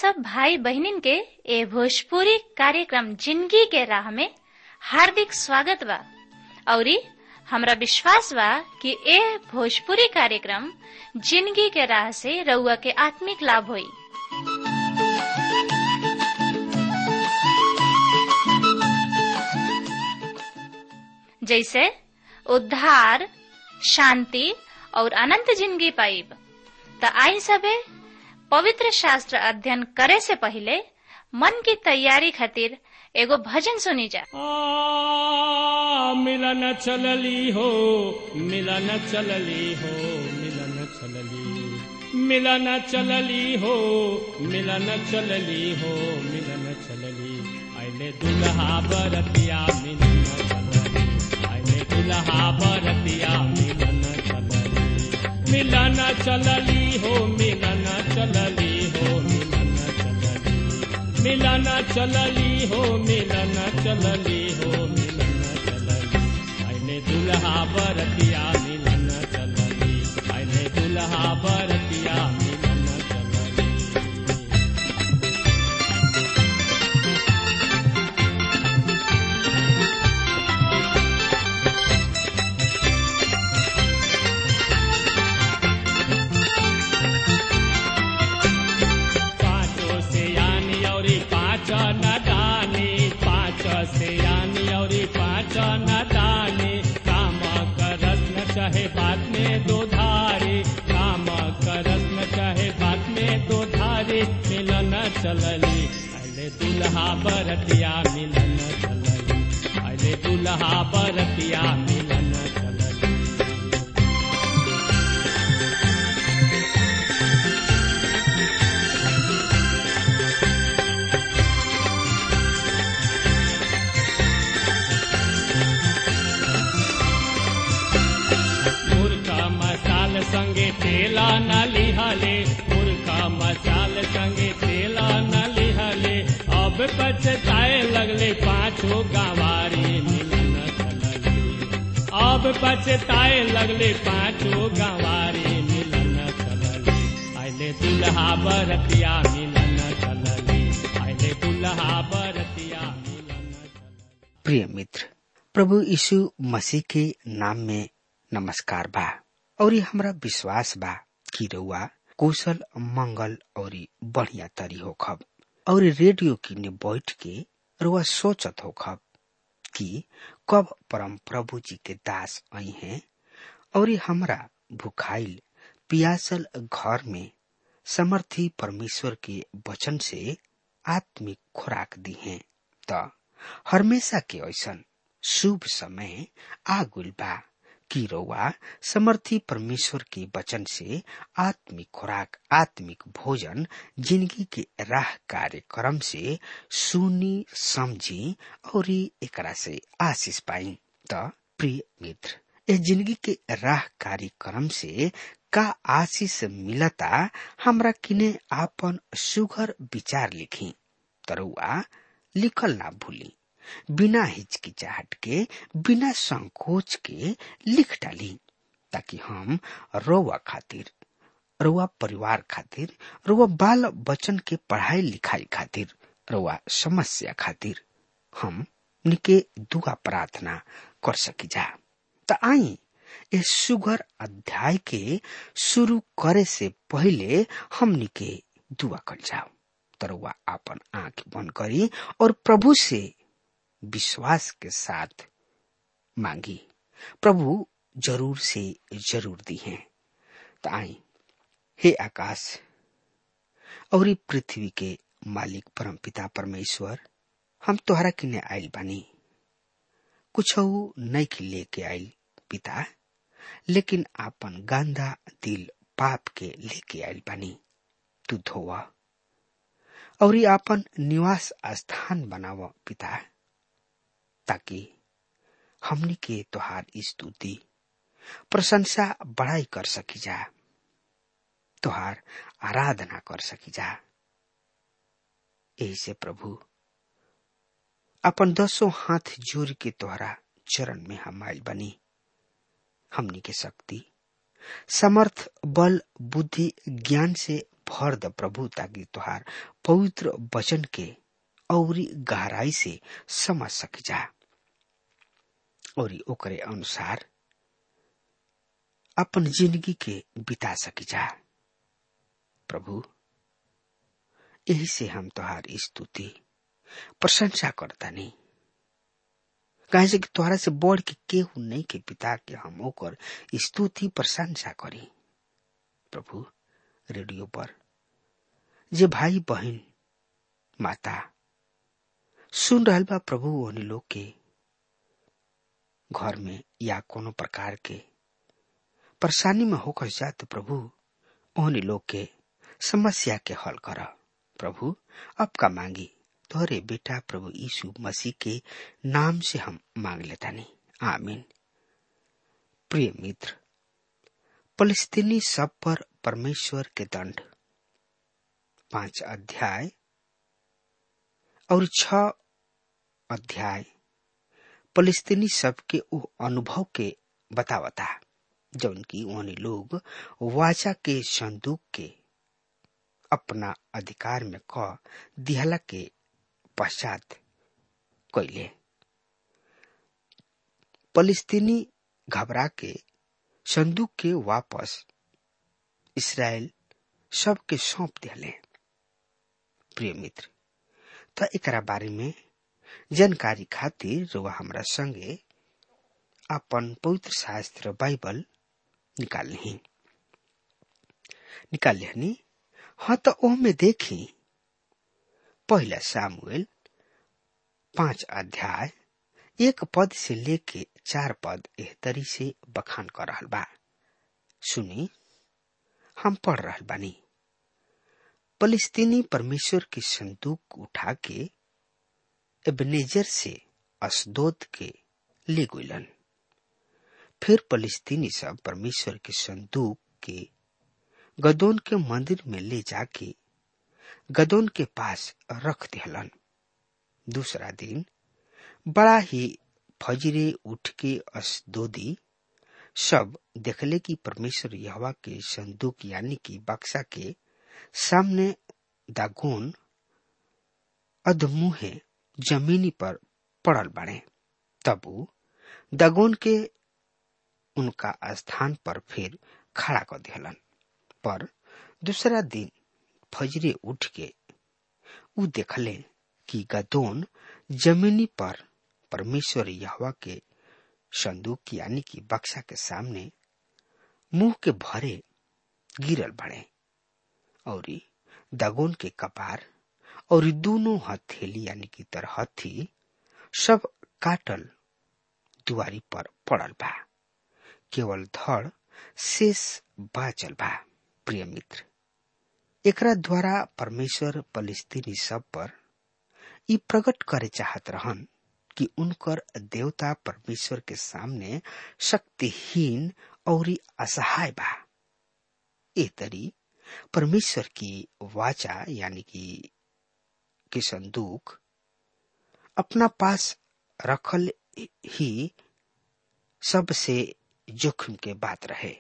सब भाई बहनिन के ए भोजपुरी कार्यक्रम जिंदगी के राह में हार्दिक स्वागत बा औरी हमरा विश्वास बा कि ए भोजपुरी कार्यक्रम जिंदगी के राह से रउआ के आत्मिक लाभ होई जैसे उद्धार शांति और अनंत जिंदगी पाइब त आई सबे पवित्र शास्त्र अध्ययन करे से पहले मन की तैयारी खातिर एगो भजन सुनी जा आ, मिलन चलली हो मिलन चलली हो मिलन चलली मिलन चलली हो मिलन चलली हो मिलन चलली आइले दुल्हा बरतिया मिलन चलली आइले दुल्हा बरतिया मिलन चलली मिलन चलली हो मिलन चलली हो मिलन चलली मिलन चलली हो मिलन चलली हो मिलन चलली आइले दुल्हा बरतिया मिलन चलली आइले दुल्हा बरतिया मिलन चलली पाँचों से यानी और पाँच न दानी पाँच से यानी और पाँच न दानी काम करस न चाहे बात में दो धारे काम करस न चाहे बात में दो धारे मिलन चलली अले दुल्हा बरतिया मिलन चलली अले दुल्हा बरतिया मिलन चलली मुर्खा मसाल संगे तेला न लिहले मुर्खा मसाल संगे तेला न लिहले अब पछताए लगले पाछो गंवारी मिलन चलली अब पछताए लगले पाछो गंवारी मिलन चलली आइले दुल्हा बरतिया मिलन चलली आइले दुल्हा बरतिया मिलन चलली प्रिय मित्र प्रभु यीशु मसीह के नाम में नमस्कार बा और ये हमरा विश्वास बा कि रउआ कुशल मंगल और बढ़िया तरी हो खब और रेडियो किने बैठ के रउआ सोचत हो खब कि कब परम प्रभु जी के दास आई हैं और ये हमरा भुखाइल पियासल घर में समर्थी परमेश्वर के वचन से आत्मिक खुराक दी हैं त हमेशा के ऐसन शुभ समय आगुल बा कि रउआ समर्थी परमेश्वर के वचन से आत्मिक खुराक आत्मिक भोजन जिंदगी के राह कार्यक्रम से सुनी समझी और एकरा से आशीष पाई त प्रिय मित्र ए जिंदगी के राह कार्यक्रम से का आशीष मिलता हमरा किने आपन सुघर विचार लिखी तरुआ लिखल ना भूली बिना हिचकिचाहट के बिना संकोच के लिख डाली ताकि हम रोवा खातिर रोवा परिवार खातिर रोवा बाल बच्चन के पढ़ाई लिखाई खातिर रोवा समस्या खातिर हम निके दुआ प्रार्थना कर सकी जा त आई इस सुगर अध्याय के शुरू करे से पहले हमनी के दुआ कर जाओ तरुआ आपन आंख बंद करी और प्रभु से विश्वास के साथ मांगी प्रभु जरूर से जरूर दी है तो आई हे आकाश और ई पृथ्वी के मालिक परम पिता परमेश्वर हम तोहरा किने आइल बानी कुछ नहीं की लेके आइल पिता लेकिन आपन गांधा दिल पाप के लेके आइल बानी तू धोवा और ई आपन निवास स्थान बनाव पिता ताकि हमनी के तोहार स्तुति प्रशंसा बड़ाई कर सकी जा तोहार आराधना कर सकी जा यही से प्रभु अपन दसों हाथ जोड़ के तोहरा चरण में हम आयल बनी हमनी के शक्ति समर्थ बल बुद्धि ज्ञान से भर द प्रभु ताकि तुहार पवित्र वचन के औरी गहराई से समझ सक जा और ओकरे अनुसार अपन जिंदगी के बिता सकी जा प्रभु यही से हम तुहार स्तुति प्रशंसा करता नहीं कहे से कि तोहरा से बढ़ के केहू नहीं के पिता के हम ओकर स्तुति प्रशंसा करी प्रभु रेडियो पर जे भाई बहन माता सुन रहल बा प्रभु ओहनी लोग के घर में या कोनो प्रकार के परेशानी में होकर जात प्रभु ओहनी लोग के समस्या के हल कर प्रभु अब का मांगी तोहरे बेटा प्रभु यीशु मसीह के नाम से हम मांग लेता नहीं आमीन प्रिय मित्र फलस्तीनी सब पर परमेश्वर के दंड पांच अध्याय और छ अध्याय फलस्तीनी सब के वो अनुभव के बतावता जौन की उन्हें लोग वाचा के संदूक के अपना अधिकार में क दिहला के पश्चात कैले फलस्तीनी घबरा के संदूक के वापस इसराइल सबके सौंप दिले प्रिय मित्र त एकरा बारे में जानकारी खातिर रुआ हमरा संगे अपन पवित्र शास्त्र बाइबल निकाल ली निकाल लिहनी हाँ तो ओह में देखी पहला सामुएल पांच अध्याय एक पद से लेके चार पद एह तरी से बखान कर रहल बा सुनी हम पढ़ रहल बानी फलस्तीनी परमेश्वर की संदूक उठा के एबनेजर से असदोद के ले गुलन फिर फलस्तीनी सब परमेश्वर के संदूक के गदोन के मंदिर में ले जाके गदोन के पास रख दिहलन दूसरा दिन बड़ा ही फजरे उठ के असदोदी सब देखले कि परमेश्वर यहवा के संदूक यानी कि बक्सा के सामने दागोन अधमुहे जमीनी पर पड़ल बने तब उ दागोन के उनका स्थान पर फिर खड़ा कर दिहलन पर दूसरा दिन फजरे उठ के उ देखले कि गदोन जमीनी पर परमेश्वर यहवा के संदूक यानी कि बक्सा के सामने मुंह के भरे गिरल बड़े और दगोन के कपार और दोनों हथेली यानी कि तरहथी सब काटल दुआरी पर पड़ल बा केवल धड़ शेष बाचल बा प्रिय मित्र एकरा द्वारा परमेश्वर फलस्तीनी सब पर ई प्रकट करे चाहत रहन कि उनकर देवता परमेश्वर के सामने शक्तिहीन और असहाय बा ए तरी परमेश्वर की वाचा यानी कि के संदूक अपना पास रखल ही सबसे जोखिम के बात रहे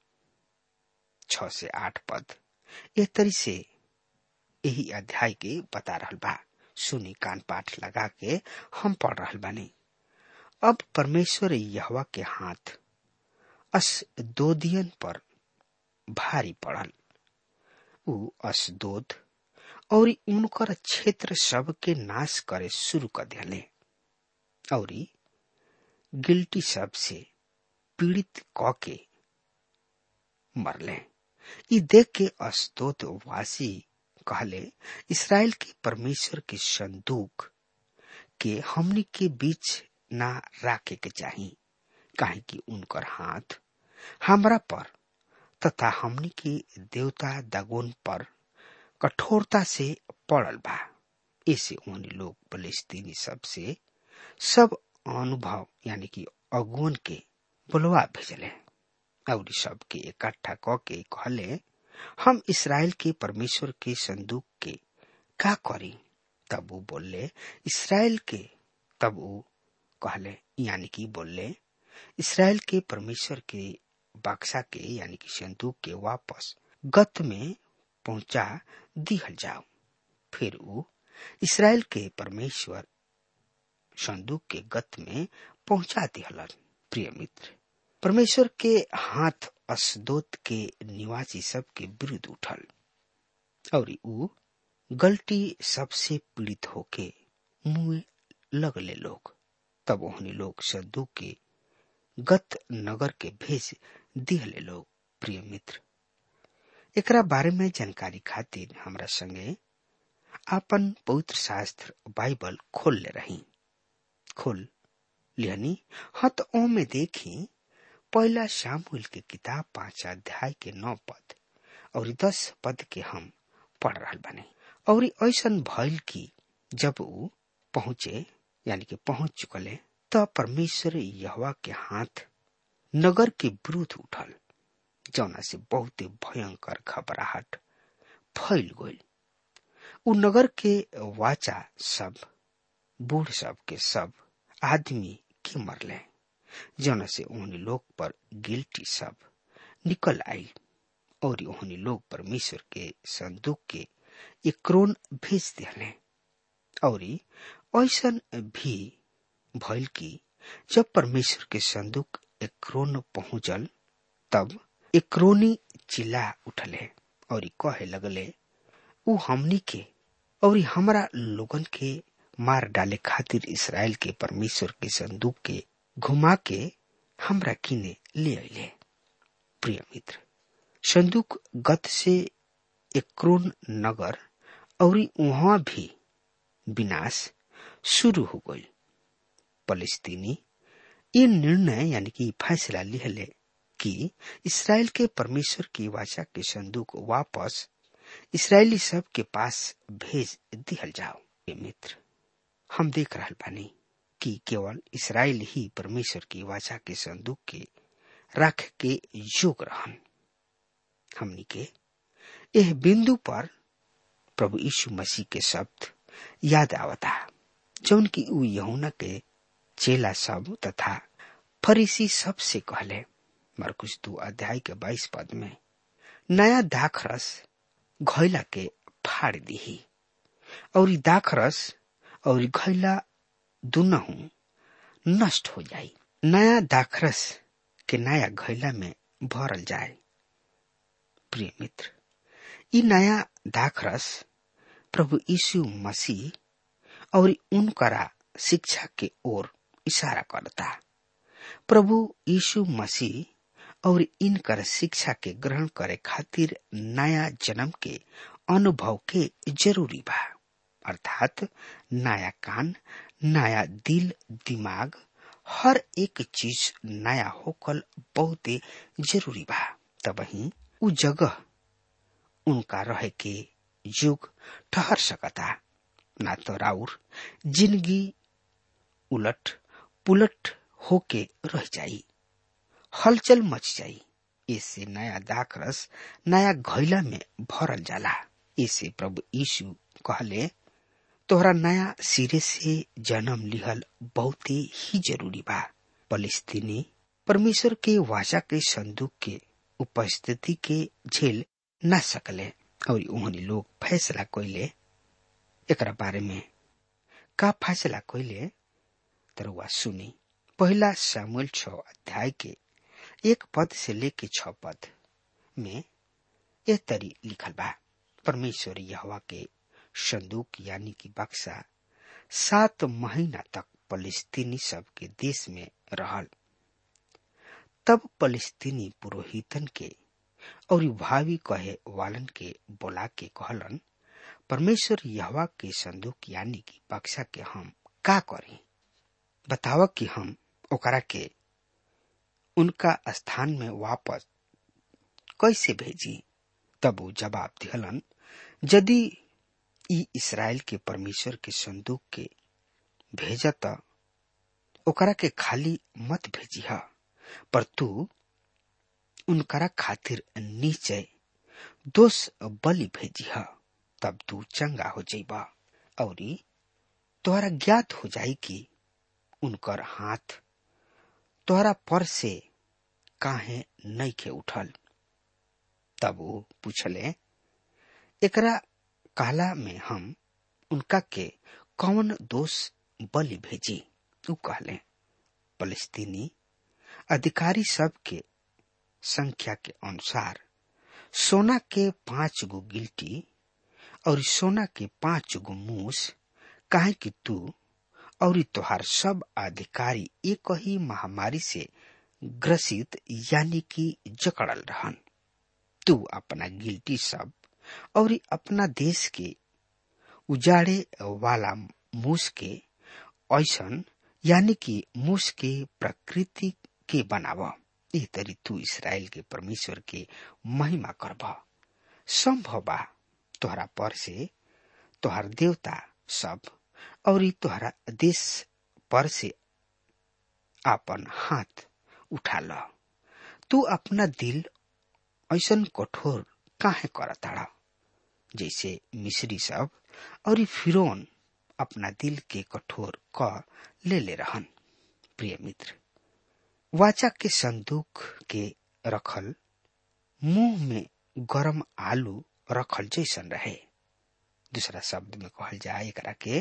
छ से आठ पद ए तरी से यही अध्याय के बता रहल बा सुनी कान पाठ लगा के हम पढ़ रहल बानी अब परमेश्वर यहवा के हाथ असदोदियन पर भारी पड़ल उ असदोद और उनकर क्षेत्र सब के नाश करे शुरू कर दिले और गिल्टी सब से पीड़ित क के मरले ई देख के असदोद वासी कहले इसराइल के परमेश्वर के संदूक के हमनी के बीच ना राखे के चाही काहे कि उनकर हाथ हमरा पर तथा हमनी के देवता दागोन पर कठोरता से पड़ल बा ऐसे उन लोग फलस्तीनी सब से सब अनुभव यानी कि अगुन के बुलवा भेजले और सबके इकट्ठा क के कहले हम इसराइल के परमेश्वर के संदूक के का करी तब वो बोले इसराइल के तब वो कहले यानी कि बोले इसराइल के परमेश्वर के बक्सा के यानी कि संदूक के वापस गत में पहुंचा दिहल जाओ फिर ऊ इसराइल के परमेश्वर संदूक के गत में पहुंचा दिहलन प्रिय मित्र परमेश्वर के हाथ असदोत के निवासी सब के विरुद्ध उठल और ऊ गलती सबसे पीड़ित होके मुंह लगले लोग तब ओहनी लोग संदूक के गत नगर के भेज दिहले लोग प्रिय मित्र एकरा बारे में जानकारी खातिर हमरा संगे आपन पवित्र शास्त्र बाइबल खोल ले रही खोल लिहनी हाँ तो ओ में देखी पहला शामुल के किताब पांच अध्याय के नौ पद और दस पद के हम पढ़ रहा बने और ऐसन भइल की जब ऊ पहुंचे यानी कि पहुंच चुकले तब परमेश्वर यहवा के हाथ नगर के विरुद्ध उठल जौना से बहुत भयंकर घबराहट फैल गई उ नगर के वाचा सब बूढ़ सब के सब आदमी के मरले जौना से उन्हें लोग पर गिल्टी सब निकल आई और उन्हें लोग परमेश्वर के संदूक के एक्रोन भेज दिले और ऐसन भी भइल की जब परमेश्वर के संदूक एक्रोन पहुंचल तब एक्रोनी चिल्ला उठले और कहे लगले उ हमनी के और हमरा लोगन के मार डाले खातिर इसराइल के परमेश्वर के संदूक के घुमा के हमरा किने ले अले प्रिय मित्र संदूक गत से एक्रोन नगर और वहां भी विनाश शुरू हो गई फलस्तीनी ये निर्णय यानी कि फैसला लिहले कि इसराइल के परमेश्वर की वाचा के संदूक वापस इसराइली सब के पास भेज दिहल जाओ ये मित्र हम देख रहा बानी कि केवल इसराइल ही परमेश्वर की वाचा के संदूक के रख के योग रहन हमनी के यह बिंदु पर प्रभु यीशु मसीह के शब्द याद आवता जौन की ऊ यहुना के चेला सब तथा फरीसी सब से कहले मरकुश दू अध्याय के बाईस पद में नया दाखरस घैला के फाड़ दीही और दाखरस और घैला दुनहु नष्ट हो जाई नया दाखरस के नया घैला में भरल जाए प्रिय मित्र ई नया दाखरस प्रभु यीशु मसीह और उनकरा शिक्षा के ओर इशारा करता प्रभु यीशु मसीह और इनकर शिक्षा के ग्रहण करे खातिर नया जन्म के अनुभव के जरूरी बा अर्थात नया कान नया दिल दिमाग हर एक चीज नया होकल बहुत जरूरी बा तब ही उ जगह उनका रहे के युग ठहर सकता ना तो राउर जिंदगी उलट पुलट होके रह जाई हलचल मच जाई इससे नया दाखरस नया घैला में भरल जाला इसे प्रभु यीशु कहले तोहरा नया सिरे से जन्म लिहल बहुत ही जरूरी बा फलस्तीनी परमेश्वर के वाचा के संदूक के उपस्थिति के झेल न सकले और उन्होंने लोग फैसला कोइले एक बारे में का फैसला कोइले तरुआ सुनी पहला सामुल छ अध्याय के एक पद से लेके छ पद में यह तरी लिखल बा परमेश्वर यहवा के संदूक यानी कि बक्सा सात महीना तक फलस्तीनी सब के देश में रहल तब फलस्तीनी पुरोहितन के और भावी कहे वालन के बोला के कहलन परमेश्वर यहवा के संदूक यानी कि बक्सा के हम का करी बताव कि हम ओकरा के उनका स्थान में वापस कैसे भेजी तब वो जवाब दिहलन यदि ई इसराइल के परमेश्वर के संदूक के भेजा त ओकरा के खाली मत भेजी पर तू उनकरा खातिर नीचे दोष बलि भेजी तब तू चंगा हो जाइबा और तोहरा ज्ञात हो जाई कि उनकर हाथ तोहरा पर से काहे नहीं के उठल तब वो पूछले एकरा कहला में हम उनका के कौन दोष बलि भेजी उ कहले फलस्तीनी अधिकारी सब के संख्या के अनुसार सोना के पांच गो गिल्टी और सोना के पांच गो मूस काहे कि तू और तोहार सब अधिकारी एक ही महामारी से ग्रसित यानी कि जकड़ल रहन तू अपना गिल्टी सब और अपना देश के उजाड़े वाला मूस के ऐसन यानी कि मूस के प्रकृति के बनाव ए तरी तू इसराइल के परमेश्वर के महिमा करब संभव बा तोहरा पर से तोहर देवता सब और तोहरा देश पर से आपन हाथ उठा ल तू अपना दिल ऐसन कठोर काहे करताड़ा जैसे मिस्री सब और फिरौन अपना दिल के कठोर क ले ले रहन प्रिय मित्र वाचा के संदूक के रखल मुंह में गरम आलू रखल जैसन रहे दूसरा शब्द में कहल जाए एकरा के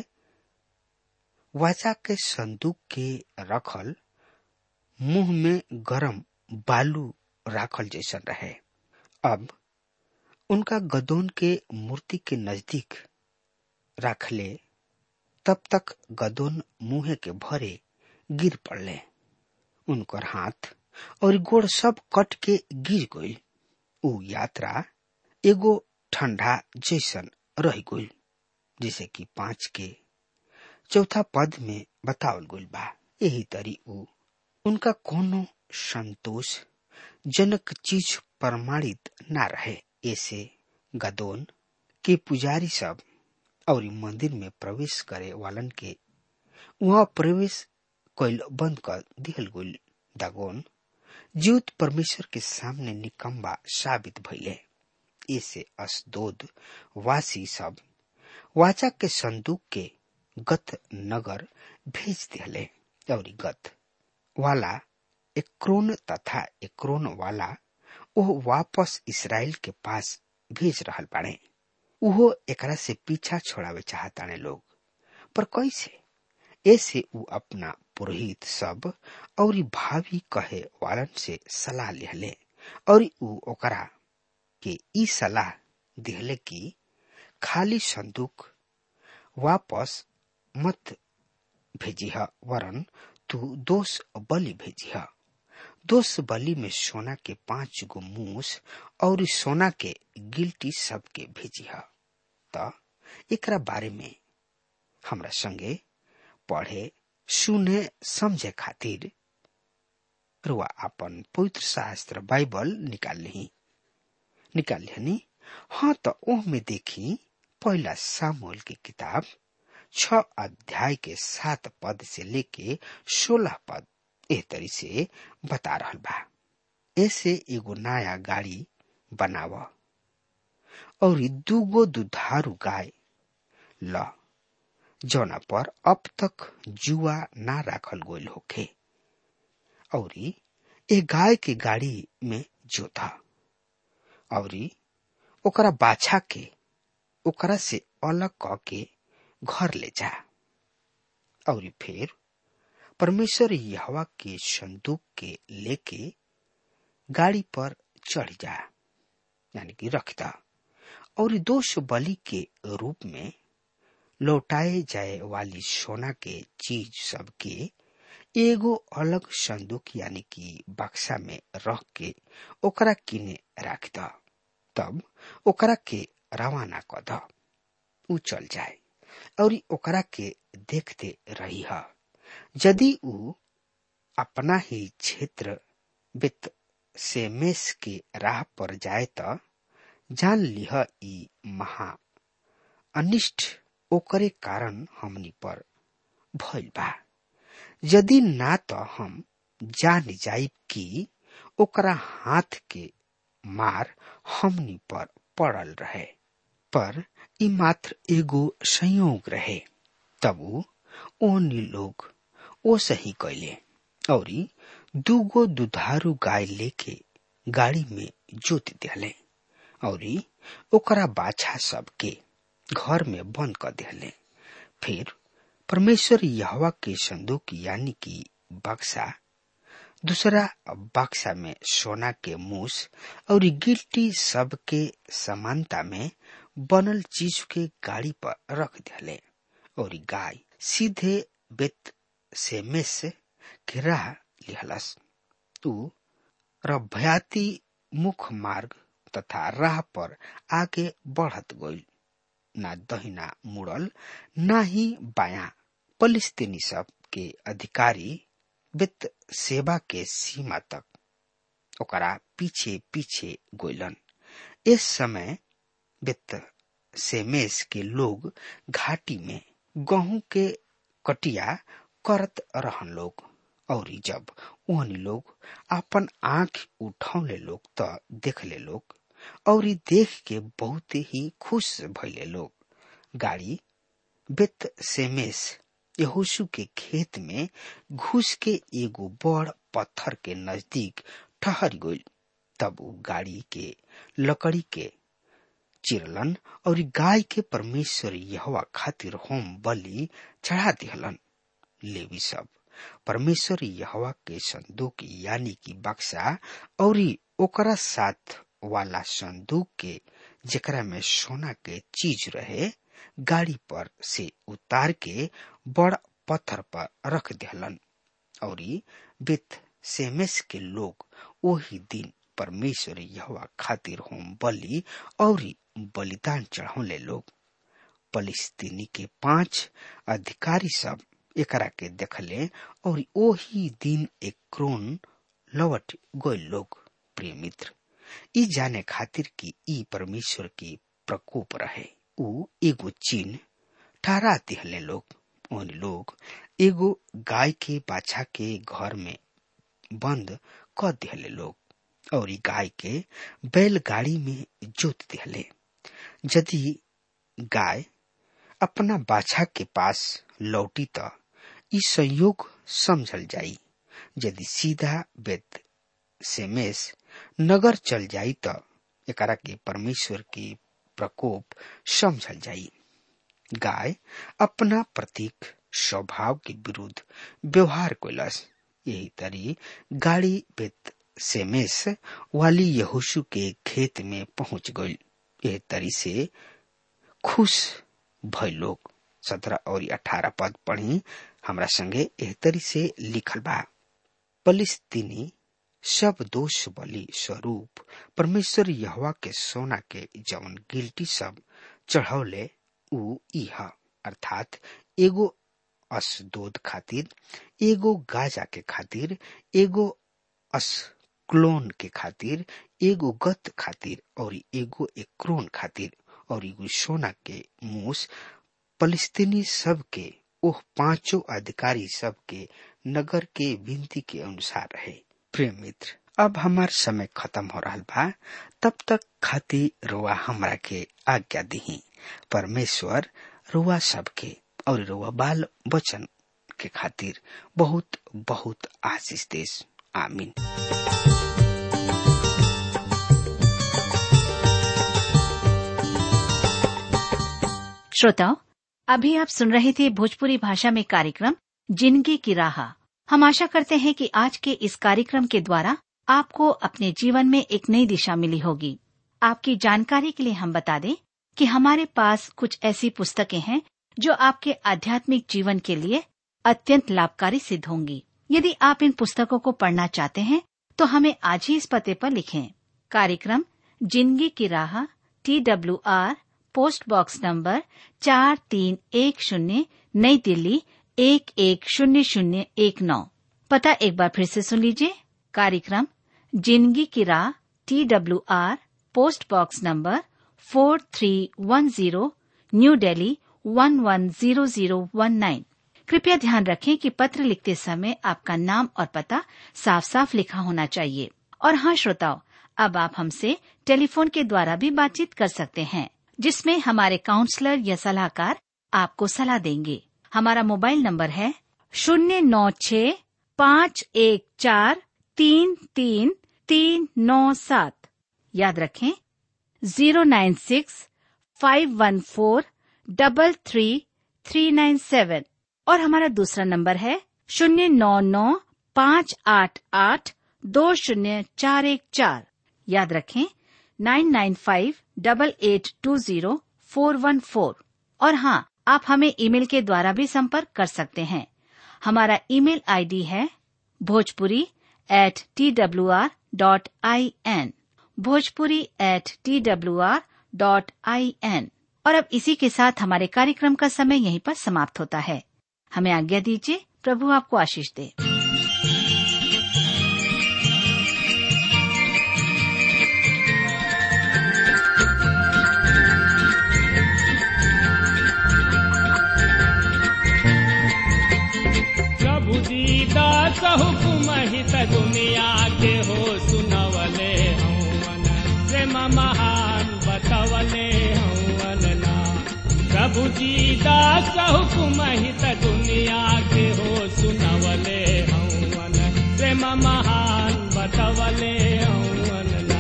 वाचा के संदूक के रखल मुंह में गरम बालू राखल जैसन रहे अब उनका गदोन के मूर्ति के नजदीक रखले तब तक गदोन मुंह के भरे गिर पड़ले उनकर हाथ और गोड़ सब कट के गिर गई उ यात्रा एगो ठंडा जैसन रह गई जैसे कि पांच के चौथा पद में बतावल गई बा यही तरी उ उनका कोनो संतोष जनक चीज प्रमाणित ना रहे ऐसे गदोन के पुजारी सब और मंदिर में प्रवेश करे वालन के वहां प्रवेश कैल बंद कर दिहल गई दागोन जीवित परमेश्वर के सामने निकम्बा साबित भइले ऐसे असदोद वासी सब वाचा के संदूक के गत नगर भेज दिहले और गत वाला एक्रोन तथा एक्रोन वाला ओह वापस इसराइल के पास भेज रहल बाड़े उहो एकरा से पीछा छोड़ावे चाहताने लोग पर कैसे ऐसे उ अपना पुरोहित सब और भावी कहे वालन से सलाह लिहले और उ ओकरा के ई सलाह दिहले कि खाली संदूक वापस मत भेजिह वरन तू दोष बलि भेजिह दोष बलि में सोना के पांच गो मूस और सोना के गिल्टी सब के भेजिह त एकरा बारे में हमरा संगे पढ़े सुने समझे खातिर रुआ अपन पवित्र शास्त्र बाइबल निकाल ली निकाल ली हाँ तो ओह में देखी पहला सामूल की किताब छ अध्याय के सात पद से लेके सोलह पद एह तरी से बता रहल बा ऐसे एगो नया गाड़ी बनाव और दूगो दुधारू गाय ल जौना पर अब तक जुआ ना राखल गोल होखे और ए गाय के गाड़ी में जोता और ओकरा बाछा के ओकरा से अलग क के घर ले जा और फिर परमेश्वर यहवा के संदूक के लेके गाड़ी पर चढ़ जा यानी कि रखता और दोष बलि के रूप में लौटाए जाए वाली सोना के चीज सब के एगो अलग संदूक यानी कि बक्सा में रख के ओकरा किने राख द तब ओकरा के रवाना क द उ चल जाए और ओकरा के देखते रही है यदि उ अपना ही क्षेत्र वित्त से मेष के राह पर जाए त जान लिह ई महा अनिष्ट ओकरे कारण हमनी पर भइल बा यदि ना तो हम जान जाइब कि ओकरा हाथ के मार हमनी पर पड़ल रहे पर ई मात्र एगो संयोग रहे तब ओनी लोग ओ सही कैले और दूगो दुधारू गाय लेके गाड़ी में जोत दिले और ओकरा बाछा सबके घर में बंद कर दिले फिर परमेश्वर यहवा के संदूक यानी कि बक्सा दूसरा बक्सा में सोना के मूस और गिल्टी सब के समानता में बनल चीज के गाड़ी पर रख दिले और गाय सीधे बेत से मेस के राह लिहलस उ रभयाती मुख्य मार्ग तथा राह पर आगे बढ़त गईल ना दहिना मुड़ल ना ही बाया फलिस्तीनी सब के अधिकारी वित्त सेवा के सीमा तक ओकरा पीछे पीछे गोइलन इस समय वित्त सेमेस के लोग घाटी में गेहूं के कटिया करत रहन लोग और जब ओहनी लोग अपन आंख उठौले लोग तो देखले लोग और देख के बहुत ही खुश भइले लोग गाड़ी बेत सेमेस यहोशु के खेत में घुस के एगो बड़ पत्थर के नजदीक ठहर गई तब वो गाड़ी के लकड़ी के चिरलन और गाय के परमेश्वर यहवा खातिर होम बलि चढ़ा दिहलन लेवी सब परमेश्वर यहवा के संदूक यानी कि बक्सा और ओकरा साथ वाला संदूक के जेकरा में सोना के चीज रहे गाड़ी पर से उतार के बड़ पत्थर पर रख दिहलन और बेत सेमेस के लोग वही दिन परमेश्वर यहवा खातिर होम बलि और बलिदान चढ़ौले लोग फलिस्तीनी के पांच अधिकारी सब एकरा के देखले और ओही दिन एक क्रोन लौट गए लोग प्रिय मित्र ई जाने खातिर कि ई परमेश्वर की प्रकोप रहे उ एगो चिन्ह ठहरा दिहले लोग उन लोग एगो गाय के बाछा के घर में बंद कर दिहले लोग और ई गाय के बैलगाड़ी में जोत दिहले यदि गाय अपना बाछा के पास लौटी त ई संयोग समझल जाई यदि सीधा बेत सेमेस नगर चल जाई त एकरा के परमेश्वर के प्रकोप समझल जाई गाय अपना प्रतीक स्वभाव के विरुद्ध व्यवहार कैलस यही तरी गाड़ी बेत सेमेस वाली यहोशु के खेत में पहुंच गई यह तरी से खुश भय लोग सत्रह और अठारह पद पढ़ी हमरा संगे एह तरी से लिखल बा फलिस्तीनी सब दोष बलि स्वरूप परमेश्वर यहवा के सोना के जवन गिल्टी सब चढ़ौले उ इह अर्थात एगो असदोद खातिर एगो गाजा के खातिर एगो अस्क्लोन के खातिर एगो गत खातिर और एगो एक्रोन खातिर और एगो सोना के मूस फलिस्तीनी सब के ओह पांचों अधिकारी सब के नगर के विनती के अनुसार रहे प्रिय मित्र अब हमार समय खत्म हो रहा बा तब तक खाती रुआ हमरा के आज्ञा दी परमेश्वर रुआ सबके और रुआ बाल बचन के खातिर बहुत बहुत आशीष देश आमीन श्रोताओं अभी आप सुन रहे थे भोजपुरी भाषा में कार्यक्रम जिंदगी की राह हम आशा करते हैं कि आज के इस कार्यक्रम के द्वारा आपको अपने जीवन में एक नई दिशा मिली होगी आपकी जानकारी के लिए हम बता दें कि हमारे पास कुछ ऐसी पुस्तकें हैं जो आपके आध्यात्मिक जीवन के लिए अत्यंत लाभकारी सिद्ध होंगी यदि आप इन पुस्तकों को पढ़ना चाहते हैं तो हमें आज ही इस पते पर लिखें कार्यक्रम जिंदगी की राह T W R post box number चार तीन एक शून्य नई दिल्ली एक एक शून्य शून्य एक नौ पता एक बार फिर से सुन लीजिए कार्यक्रम जिंदगी की राह T W R post box number four three one zero new Delhi one one zero zero one nine कृपया ध्यान रखें कि पत्र लिखते समय आपका नाम और पता साफ साफ लिखा होना चाहिए और हाँ श्रोताओं अब आप हमसे टेलीफोन के द्वारा भी बातचीत कर सकते हैं जिसमें हमारे काउंसलर या सलाहकार आपको सलाह देंगे हमारा मोबाइल नंबर है शून्य नौ छ पाँच एक चार तीन तीन तीन नौ सात याद रखें zero nine six five one four double three three nine seven और हमारा दूसरा नंबर है शून्य नौ नौ पाँच आठ आठ दो शून्य चार एक चार याद रखें nine nine five double eight two zero four one four और हाँ आप हमें ईमेल के द्वारा भी संपर्क कर सकते हैं हमारा ईमेल आईडी है Bhojpuri at T W R dot I N Bhojpuri at T W R dot I N और अब इसी के साथ हमारे कार्यक्रम का समय यहीं पर समाप्त होता है हमें आज्ञा दीजिए प्रभु आपको आशीष दे प्रभु दीदा हुकुम हित दुनिया के हो सुनवले हवन प्रेम महान बतवले हवन ना प्रभु दीदा हुकुम हित दुनिया के हो सुनवले हवन प्रेम महान बतवले हवन ना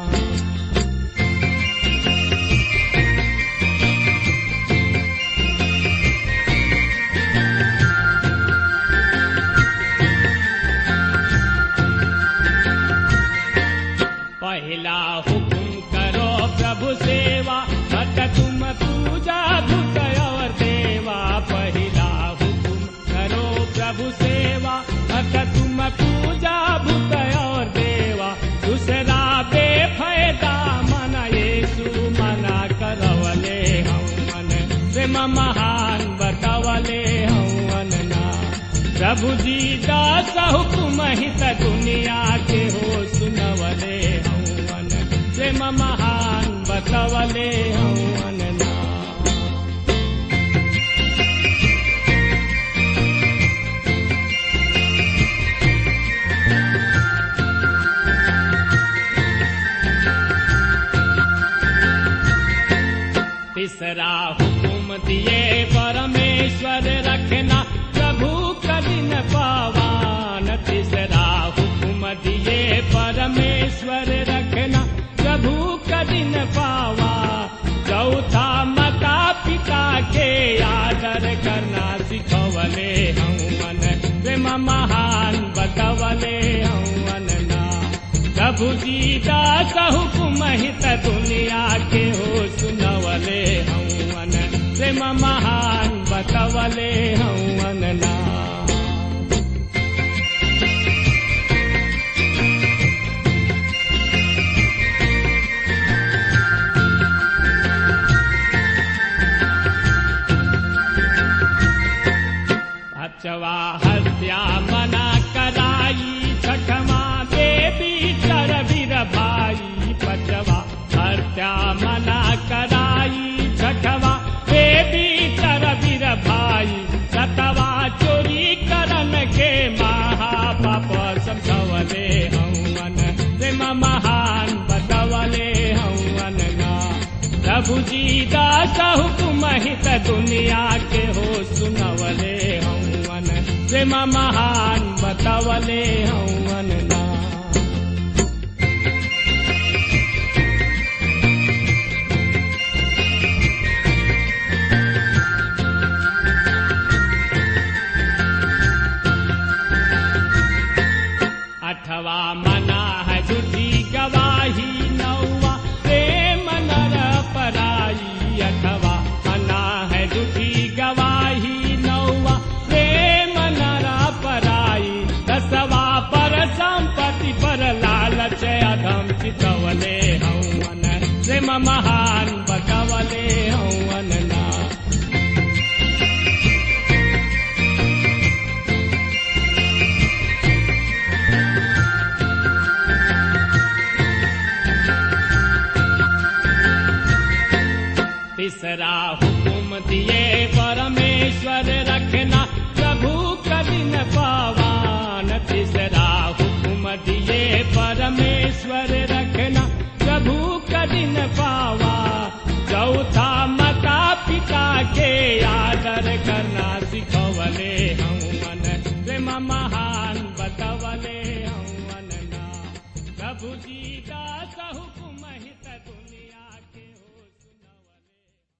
पहला हुकुम करो प्रभु सेवा मत तुम पूजा धुत और देवा पहला हुकुम करो प्रभु सेवा मत तुम पूजा भूत और देवा दूसरा बेफायदा मन येसु मना करवले हम मन प्रेम महान बतवले हवन ना प्रभु जी दास हुकुम हित दुनिया के हो सुनवले हवन प्रेम महान बतवले हवन ना तीसरा हुकुम दिए परमेश्वर रखना प्रभु कदिन पावान तीसरा हुकुम दिए परमेश्वर रखना प्रभु कदिन पावा चौथा माता पिता के आदर करना सिखवले हवन प्रेम महान बतवले हवन ना प्रभु जी दास हुकुम हित दुनिया के हो सुनवले हवन प्रेम महान बतवले हवन ना अचवा हत्या मना कराई छठमा देवी चर वीर भाई पचवा हत्या मना कराई छठवा देवी चर वीर भाई सतवा चोरी करन के महापाप समझवले हवन प्रेम महान बतवले हवन ना प्रभु जी दास हुकुम हित दुनिया के हो सुनवले हवन प्रेम महान बतवले हवन ना अठवा मना है झूठी गवाही नौवा प्रेम नर पराई अठवा मना है झूठी गवाही नौवा प्रेम नर पराई दसवा पर संपत्ति पर लालच अधम चितवले हवन प्रेम महान बतवले हवन ना तीसरा हुकुम दिए परमेश्वर रखना प्रभु कदिन पावान तीसरा हुकुम दिए परमेश्वर रखना प्रभु कदिन पावा चौथा माता पिता के आदर करना सिखवले हवन प्रेम महान बतवले हवन ना प्रभु जी दास हुकुम हित दुनिया